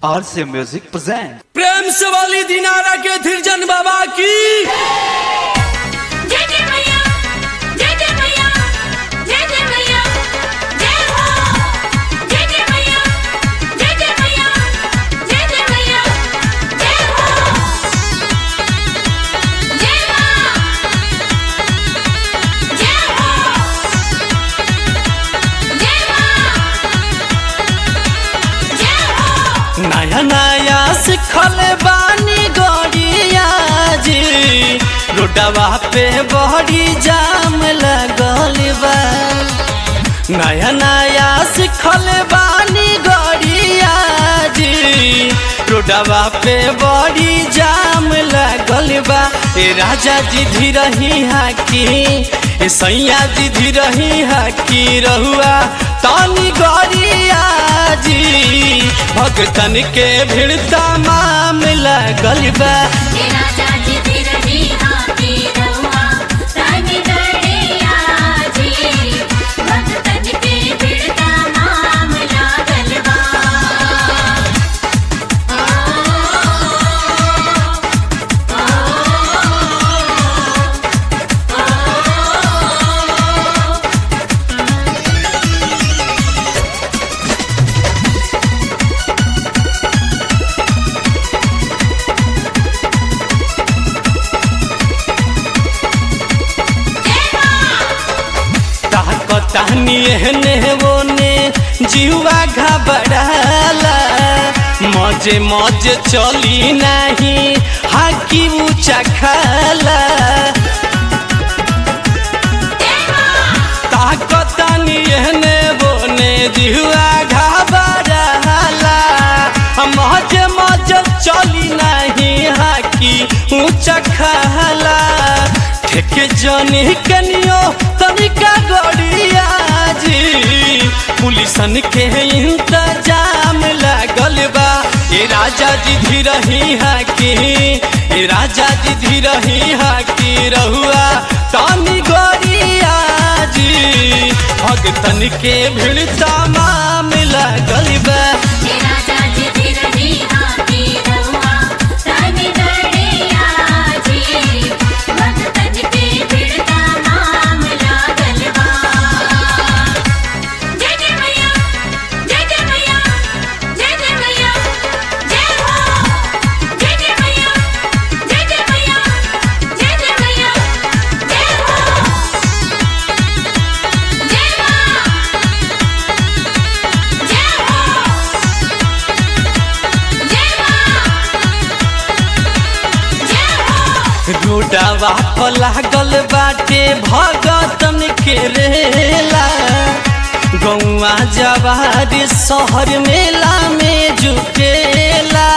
RC Music present. प्रेम से वाली दिनारा के धीरजन बाबा की जय जय मैया जय जय मैया जय जय मैया जय हो जय जय मैया जय जय मैया जय जय मैया जय हो जय मां जय हो जय मां जय हो नया नया सिखल बानी गड़िया जी रोडवा पे बड़ी जाम लगल बा नया नया सिखल बानी गड़िया जी रोडवा पे बड़ी जाम लगल बा ए राजा जी धीरही हाकी ए सैया जी धीरही हाकी रहुआ तानी गड़िया जी भगतन के भीड़ तमाम लगल बा हे राजा जी धीरही हाथी रहुआ तानी गड़िया जी भगतन के भीड़ तमाम लागल बा ताकतानी एहने ओने जीवा घबराला मजे मजे चली नहीं हाकी ऊंचा खाला ताकतानी एहने बोने जीवा घबराला मजे मजे चली नहीं हाकी ऊंचा खाला ठेके जनी कनियो तनिका गड़िया जी पुलिसन के इंतजाम लागल बा ए राजा जी धीरही हाकी ए राजा जी धीरही हाकी रहुआ तानी गड़िया जी भगतन के भीड़ तमाम लागल बा हे राजा जी धीरही हाथी रहुआ तानी गड़िया जी भगतन के भीड़ तमाम लागल बा जय जय मैया जय जय मैया जय जय मैया जय हो जय जय मैया जय जय मैया जय जय मैया जय हो जय मां जय हो जय मां जय हो रोडवा पर लागल बाटे भगतन के रेला गौवा जवार शहर मेला में जुटेला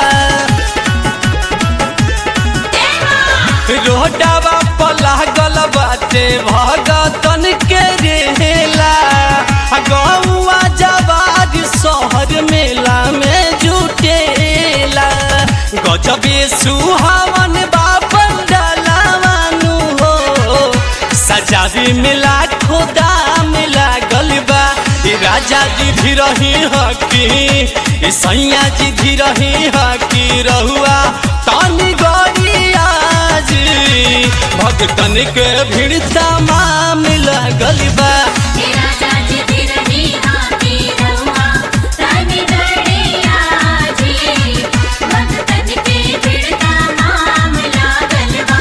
रोडवा पर लागल बाटे भगतन के रेला गौवा जवार शहर मेला में जुटेला गजबे सुहावन बापन डलावानु हो सजावी में लाखों दाम लागल बा ए राजा जी धीरही हकी ए सैया जी धीरही हकी रहुआ तानी गड़िया जी भगतन के भीड़ तमाम लागल बा हे राजा जी धीरही हाथी रहुआ तानी गड़िया जी भगतन के भीड़ तमाम लागल बा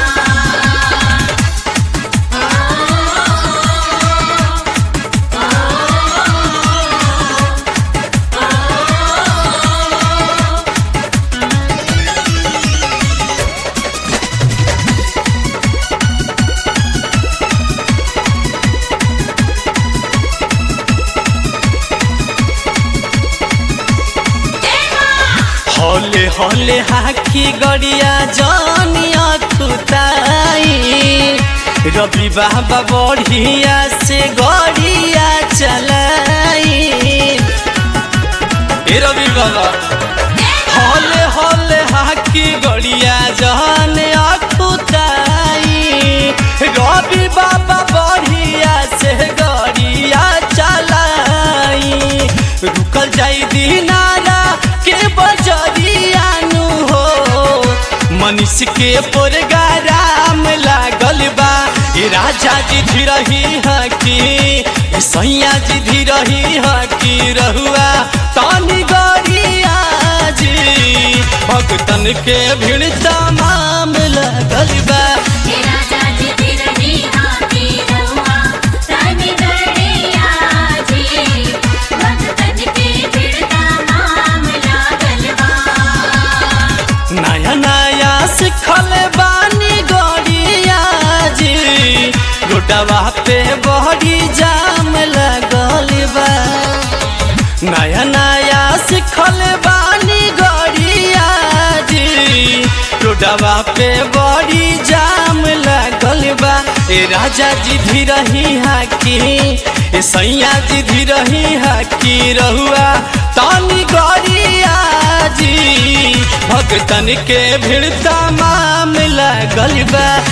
हौले हौले हाकी गड़िया जानिया खुताई रवि बाबा बढ़िया से गड़िया चलाई ए रवि बाबा हौले हौले हाकी गड़िया जानिया खुताई रवि बाबा बढ़िया से गड़िया चलाई रुकल जाई दिनारा के बजरी के प्रोग्राम लागल बा ए राजा जी धीरही हकी ए सैया जी धीरही हकी रहुआ तानी गरिया जी भक्तन के भीड़ तमाम लागल बा हे राजा जी तिरही हाथी रहुआ तानी गड़िया जी भक्तन के भिड़ता नाम लागल बा नया नया सिखल बानी गरिया जी रोडवा पे बड़ी जाम लगल बा नया नया सिखल बानी गरिया जी रोडवा पे बड़ी जाम लगल बा ए राजा जी धीरही हाकी ए सैया जी धीरही हाकी रहुआ तानी गरिया जी भक्तन के भीड़ तमाम लागल बा